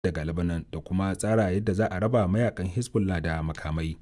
daga Lebanon da kuma tsara yadda za a raba mayakan Hezbollah da makamai.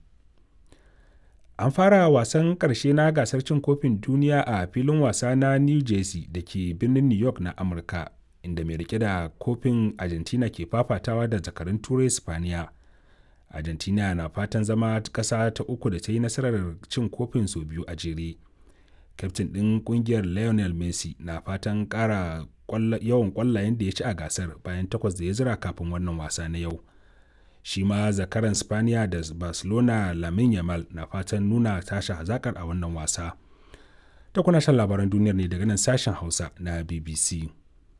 An fara wasan ƙarshe na gasar cin kofin duniya a filin wasa na New Jersey da ke birnin New York na Amurka, inda mai rike da kofin Argentina ke fafatawa da zakarun Turai Spaniya. Argentina na fatan zama ƙasa ta uku da ta yi nasarar cin kofin sau biyu a jere. Kyaftin ɗin ƙungiyar Lionel Messi na fatan ƙara yawan ƙwallayen da ya ci a gasar bayan takwas da ya zira kafin wannan wasa na yau. shi ma zakaran spaniya da barcelona lamin yamal na fatan nuna tashi hazakar a wannan wasa ta kuna shan labaran duniyar ne daga nan sashen hausa na bbc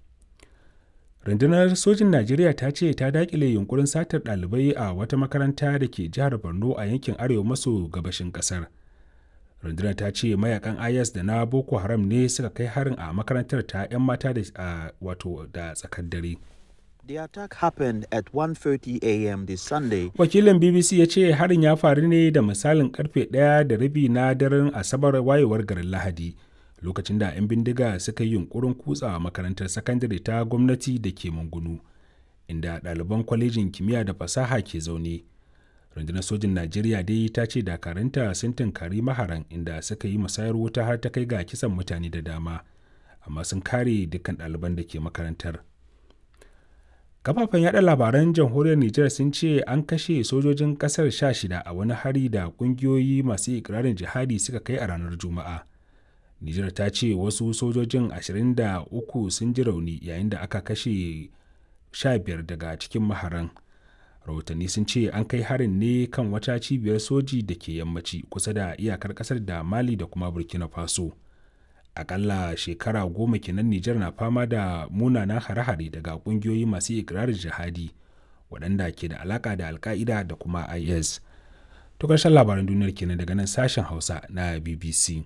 rundunar sojin najeriya ta ce ta dakile yunkurin satar ɗalibai a wata makaranta da ke jihar borno a yankin arewa maso gabashin ƙasar rundunar ta ce mayakan is da na boko haram ne suka kai harin a makarantar ta 'yan mata da wato da tsakar dare The attack happened at 1:30 a.m. this Sunday. Wakilin BBC ya ce harin ya faru ne da misalin karfe ɗaya da rabi na daren Asabar wayewar garin Lahadi, lokacin da 'yan bindiga suka yi yunkurin kutsawa makarantar sakandare ta gwamnati da ke Mangunu, inda ɗaliban kwalejin kimiyya da fasaha ke zaune. Rundunar sojin Najeriya dai ta ce dakaranta sun tunkari maharan inda suka yi musayar wuta har ta kai ga kisan mutane da dama, amma sun kare dukkan ɗaliban da ke makarantar. kafafen yada labaran jamhuriyar Nijar sun ce an kashe sojojin kasar sha shida a wani hari da kungiyoyi masu ikirarin jihadi suka kai a ranar Juma'a. Nijar ta ce wasu sojojin 23 sun ji rauni yayin da aka kashe 15 daga cikin maharan. Rahotanni sun ce an kai harin ne kan wata cibiyar soji da ke yammaci kusa da iyakar kasar da Mali da kuma Burkina Faso. akalla shekara goma kenan Nijar na fama da munanan hare-hare daga kungiyoyi masu ikirarin jihadi waɗanda ke da alaka da alka'ida da kuma IS. To ƙarshen labaran duniyar kenan daga nan sashen Hausa na BBC.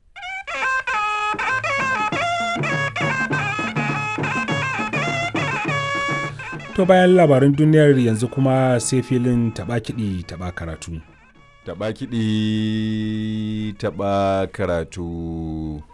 To bayan labaran duniyar yanzu kuma sai filin taɓa kiɗi taɓa karatu. Taɓa kiɗi taɓa karatu.